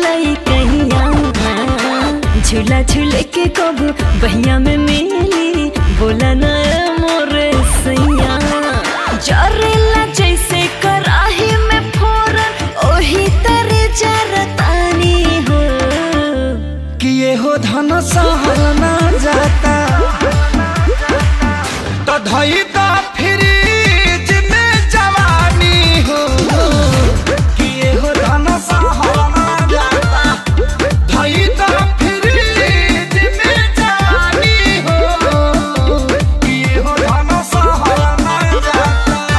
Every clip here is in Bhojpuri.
लइकैया झूला झूले के कब बहिया में मिली बोला न मोरे सैया जरेला जैसे कराही में फोरन ओही तरे जरतानी हो किए हो धन सहल ना जाता तो धई दा फ्रिज में जवानी हो किए हो धन सहल ना जाता धई दा फ्रिज में जवानी हो किए हो धन सहल ना जाता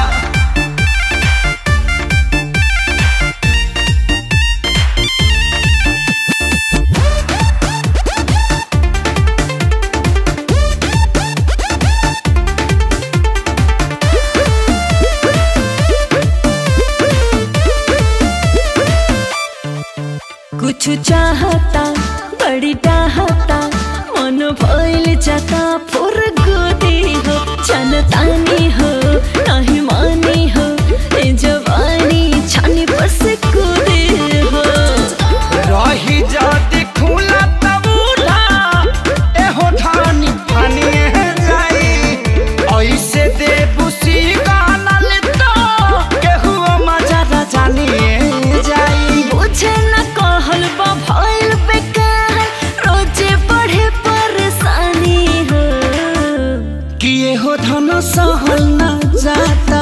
कुछ चाहता बड़ी चाहता मन भइल जाता फुर गुदी हो जनतानी हो नहीं मानी हो ए जवानी छानी पर से कूदी हो रही जाती खुला तबूला एहो ठानी फानी जाई ऐसे दे बुसी गाना ले तो केहू मजा ना जानिए जाई बुझे न कहल बा भइल बेकार रोजे बढ़े परेशानी हो किए हो धन सहल ना जाता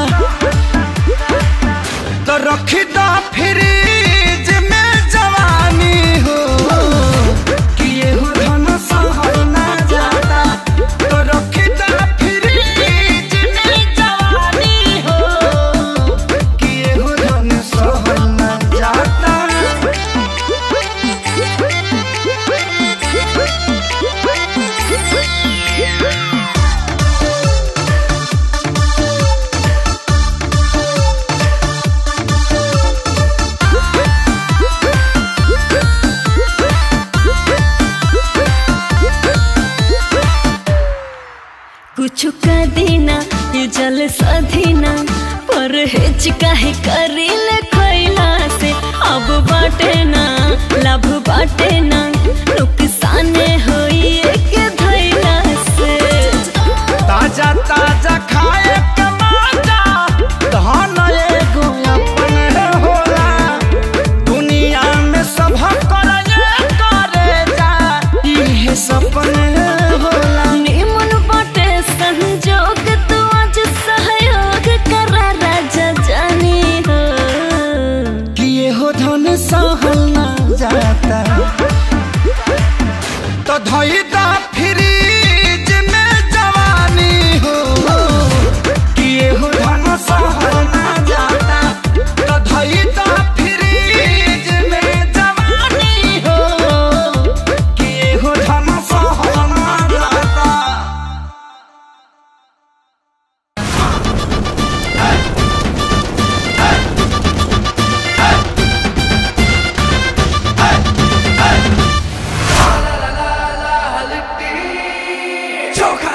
तो रखी दा फ्रिज में जवानी हो किए हो धन सहल ना जाता तो रखी दा फ्रिज में जवानी हो किए हो धन सहल ना जाता कुछ का देना ये जल सधीना पर हेच काहे करील खैला से अब बाटे ना लाभ बाटे ना नुकसान होई के धैला से ताजा ताजा खाए के मजा धन एगो अपन होला दुनिया में सब करे करे जा इहे सपन होला निमन बाटे संजोग तू आज सहयोग करा राजा जानी हो किए हो धन सहल ना जाता तो धई दा फ्रिज में जवानी हो किए हो धन सहल ना जाता तो धई दा फ्रिज में जवानी हो किए हो धन सहल ना जाता चोखा